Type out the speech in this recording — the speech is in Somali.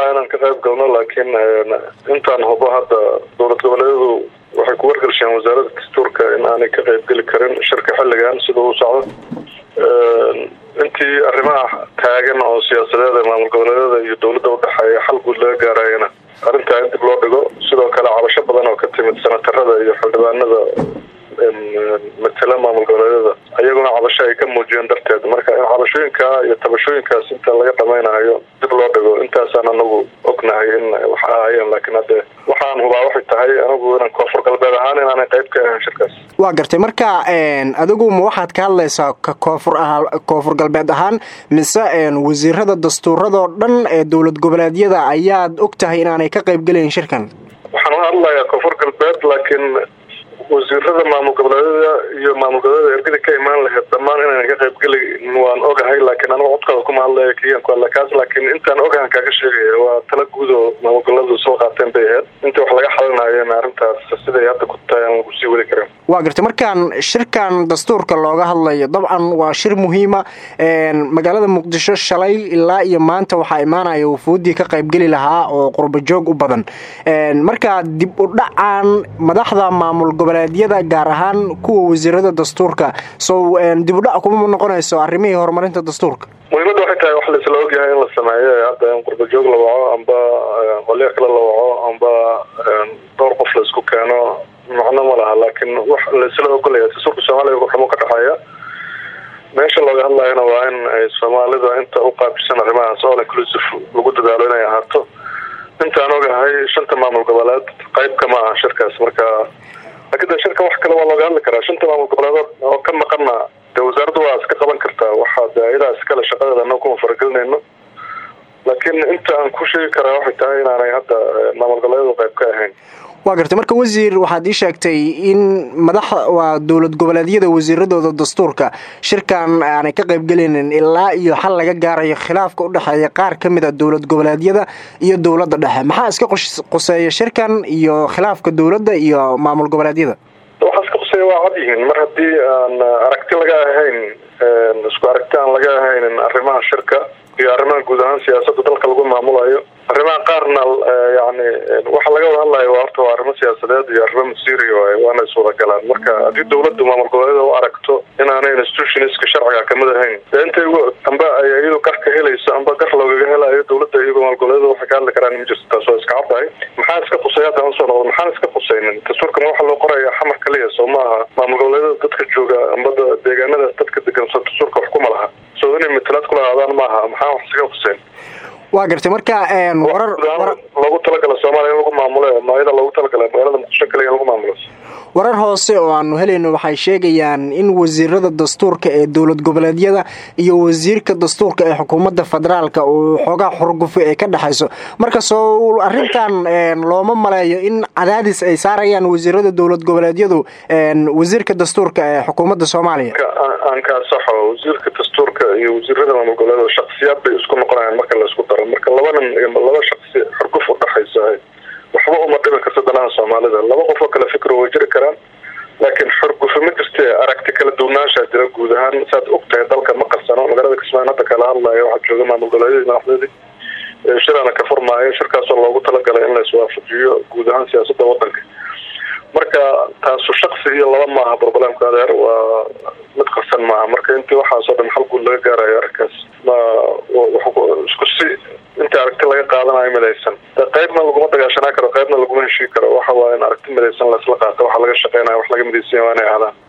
lahaa inaan ka qayb galno laakiin intaan hubo hadda dowlad goboleedyadu waxay ku wargelsheen wasaaradda dastuurka in aanay ka qayb geli karin shirka xilligan sida uu socdo intii arrimaha taagan oo siyaasadeed ee maamul goboleedyada iyo dowladda udhexeeya xal guud laga gaarayana arrintaa in dib loo dhigo sidoo kale cabasho badan oo ka timid senatarada iyo xildhibaanada matala maamul goboleedyada ayaguna cabasho ay ka muujiyeen darteed marka in cabashooyinka iyo tabashooyinkaas inta laga dhamaynayo dib loo dhigo intaasaan anagu ognahay in wax ahaayeen laakiin hadde waxaan hubaa waxay tahay anigu inaan koonfur galbeed ahaan inaanay qayb ka ahayn shirkaas waa gartay marka adigu ma waxaad ka hadlaysaa ka koonfur a koonfur galbeed ahaan mise wasiirada dastuuradoo dhan ee dowlad goboleedyada ayaad og tahay inaanay ka qayb gelayn shirkan waxaan u hadlayaa koonfur galbeed laakiin wasiirada maamul goboleedyada iyo maamul goboleedyada ergada ka imaan lahayd dhammaan inaan ka qayb geli waan ogahay laakiin anigu codkooda kuma hadlaya kiyan ku hadla kaas laakiin intaan ogahan kaaga sheegaya waa tala guud oo maamul goboleedu soo qaateen bay ahayd inta wax laga xalinayona arrintaas siday hadda ku tahay aan lagu sii wadi karin waa gartay markaan shirkan dastuurka looga hadlayo dabcan waa shir muhiima magaalada muqdisho shalay ilaa iyo maanta waxaa imaanaya wufuuddii ka qaybgeli lahaa oo qurba joog u badan marka dib u dhacaan madaxda maamul goboleedyada gaar ahaan kuwa wasiirada dastuurka so dib u dhac kuma noqonayso arrimihii horumarinta dastuurka muhiimadda waxay tahay wax laisla ogyahay in la sameeyo hadda in qurba joog la waco amba qolyo kale la waco amba dhowr qof la isku keeno macno ma laha laakiin wax laisla ogolaya dastuurka soomaaliya wuxumu ka dhexeeya meesha looga hadlayana waa in ay soomaalida inta u qaabisan arrimahaas all inclusive lagu dadaalo inay ahaato intaan ogahay shanta maamul goboleed qayb kama aha shirkaas marka laakiin de shirka wax kale waa looga hadli karaa shanta maamul goboleed oo ka maqana dee wasaaraddu waa iska qaban kartaa waxaa de ayadaa iskale shaqadeeda annaga kuma faragelinayno laakiin inta aan ku sheegi karaa waxay tahay inaanay hadda maamul goboleedyadu qayb ka ahayn waa gartay marka wasiir waxaad ii sheegtay in madax waa dowlad goboleedyada wasiiradooda dastuurka shirkan aanay ka qaybgelaynin ilaa iyo xal laga gaarayo khilaafka u dhexeeya qaar ka mid a dowlad goboleedyada iyo dowladda dhexe maxaa iska quseeya shirkan iyo khilaafka dowladda iyo maamul goboleedyada waxaa iska quseeya waa cad yihiin mar haddii aan aragti laga ahayn isku aragti aan laga ahaynin arrimaha shirka iyo arrimaha guud ahaan siyaasadda dalka lagu maamulayo arrimaha qaarna yani waxa laga wada hadlayo waa horta waa arrimo siyaasadeed iyo arrimo masiiri waay waana iswada galaan marka haddii dawladdu maamul goboleeda u aragto inaanay institutionska sharciga kamid ahayn dee intay amba ay iyadu gar ka helayso amba gar loogaga helayo dawladda iyagoo maamul goboleeda waxay ka hadli karaan ma jirto taas waa iska caddahay maxaa iska qusay hadda aan soo noqdo maxaan iska qusaynin dastuurkan waxa loo qoraya xamar kaliya soo maaha maamul goboleedada dadka jooga amba deegaanadaas dadka degan soo dastuurka wax kuma laha soo inay matalaad kula aadaan maaha maxaa wax iskaga qusayn waa gartay marka warar loogu talagala soomaaliya in lagu maamulo maayada loogu talagala magaalada muqdisho kaliya in lagu maamulo warar hoose oo aanu helayno waxay sheegayaan in wasiirada dastuurka ee dowlad goboleedyada iyo wasiirka dastuurka ee xukuumadda federaalka uu xoogaa xurgufe ee ka dhexayso marka soo arrintan looma maleeyo in cadaadis ay saarayaan wasiirada dowlad goboleedyadu wasiirka dastuurka ee xukuumadda soomaaliya aan kaa saxo wasiirka dastuurka iyo wasiirada maamul goboleed shaksiyaad bay isku noqonayaan marka laisku daro marka labanan laba shaksi xurguf udhexaysa waxba uma dhibi karto danaha soomaalida laba qof oo kale fikro way jiri karaan laakiin xurgufe ma jirte aragti kala duwanaanshaa jira guud ahaan saad og tahay dalka ma qarsano magaalada kismaayo hadda kala hadlayo waxaa jooga maamul goboleedyadii madaxdoodii shiraana ka furmaayo shirkaasoo loogu talagalay in la iswaafajiyo guud ahaan siyaasadda wadanka marka taasu shaksi iyo laba maaha problemka adeer waa mid qarsan maaha marka intii waxaasoo dhan xal guud laga gaarayo arrinkaas ma isku si intii aragti laga qaadanayo midaysan de qaybna laguma dagaashanaa karo qaybna laguma heshii karo waxa waaye in aragti midaysan laisla qaato waxa laga shaqeynaya wax laga midaysan waa inay ahdaan